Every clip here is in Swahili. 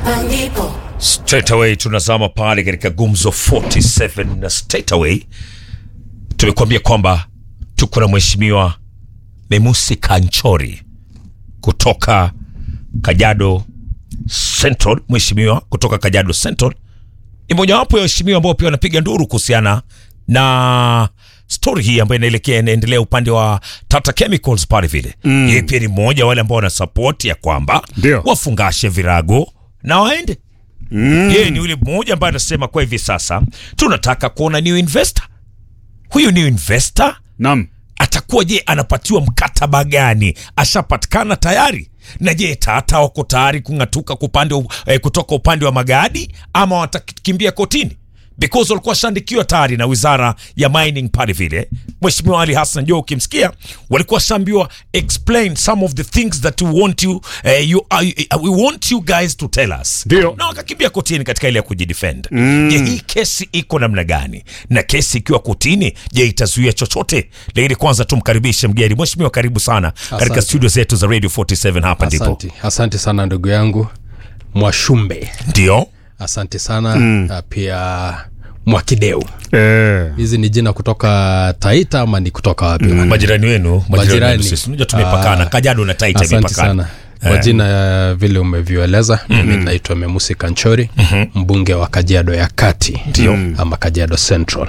hapa ndipo Straight away tunazama pale katika Gumzo 47 na straight away tumekuambia kwamba tuko na mheshimiwa Memusi Kanchori kutoka Kajiado Central. Mheshimiwa kutoka Kajiado Central ni mojawapo ya waheshimiwa ambao pia wanapiga nduru kuhusiana na story hii ambayo inaelekea inaendelea upande wa Tata Chemicals pale vile. Mm. Yeye pia ni mmoja wa wale ambao wana support ya kwamba Ndio. wafungashe virago na waende. Mm. Yeye ni yule mmoja ambaye anasema kwa hivi sasa tunataka kuona new investor. Huyu new investor Naam. atakuwa je, anapatiwa mkataba gani? Ashapatikana tayari? Na je, Tata wako tayari kung'atuka kupande, eh, kutoka upande wa Magadi ama watakimbia kotini? Because walikuwa washaandikiwa tayari na wizara ya mining pale vile. Mheshimiwa Ali Hassan Joho ukimsikia, walikuwa washaambiwa explain some of the things that we want you, eh, you uh, we want you guys to tell us. Ndio. Na wakakimbia kotini katika ile ya kujidefend. Je, hii kesi iko namna gani? Na kesi ikiwa kotini, je, itazuia chochote? Lakini kwanza tumkaribishe mgeni. Mheshimiwa, karibu sana katika Asante. studio zetu za Radio 47 hapa ndipo. Asante, asante sana ndugu yangu Mwashumbe, Ndio. asante sana mm. pia Mwakideu. Eh. Hizi ni jina kutoka Taita ama ni kutoka wapi? Majirani wenu, majirani Majirani. wenu sisi. Unajua tumepakana. Ah, Kajiado na Taita Asante imepakana. sana kwa jina ya vile umevyoeleza mimi naitwa Memusi Kanchori mbunge wa Kajiado ya Kati ama Kajiado Central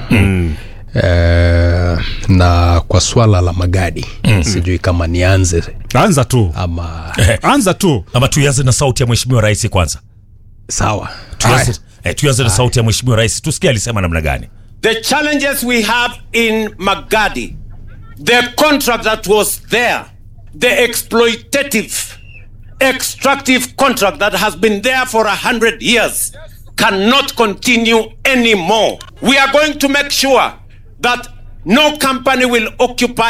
Eh, na kwa swala la magadi sijui kama nianze Anza tu. ama Anza tu. Ama tuanze na sauti ya Mheshimiwa Rais kwanza. sawa Tuanze eh, tuanze na sauti ya Mheshimiwa Rais. Tusikie alisema namna gani. the challenges we have in Magadi, the contract that was there, the exploitative, extractive contract that has been there for a hundred years cannot continue anymore. We are going to make sure that no company will occupy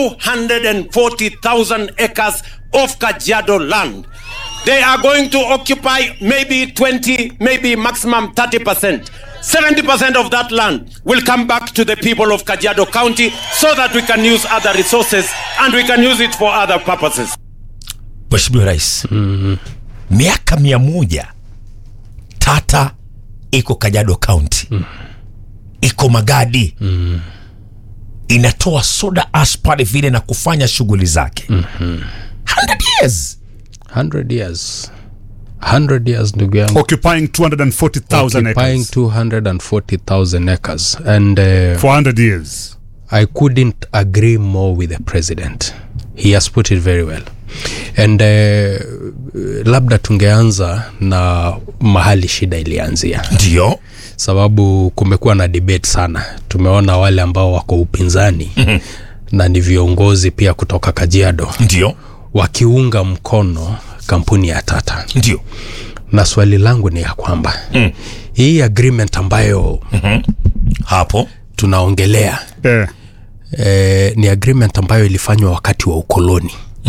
240,000 acres of Kajiado land. They are going to occupy maybe 20, maybe maximum 30%. 70% of that land will come back to the people of Kajiado County so that we can use other resources and we can use it for other purposes. Mheshimiwa Rais, miaka mia moja Tata iko Kajiado County, iko Magadi, inatoa soda ash pale vile na kufanya shughuli zake 100 years 100 years 100 years ndugu yangu Occupying 240,000 occupying acres. 240,000 acres and uh, For 100 years. I couldn't agree more with the president. He has put it very well. And uh, labda tungeanza na mahali shida ilianzia, ndio sababu kumekuwa na debate sana. Tumeona wale ambao wako upinzani na ni viongozi pia kutoka Kajiado ndio wakiunga mkono kampuni ya Tata, ndio na swali langu ni ya kwamba hii agreement ambayo hapo tunaongelea Eh. eh, ni agreement ambayo ilifanywa wakati wa ukoloni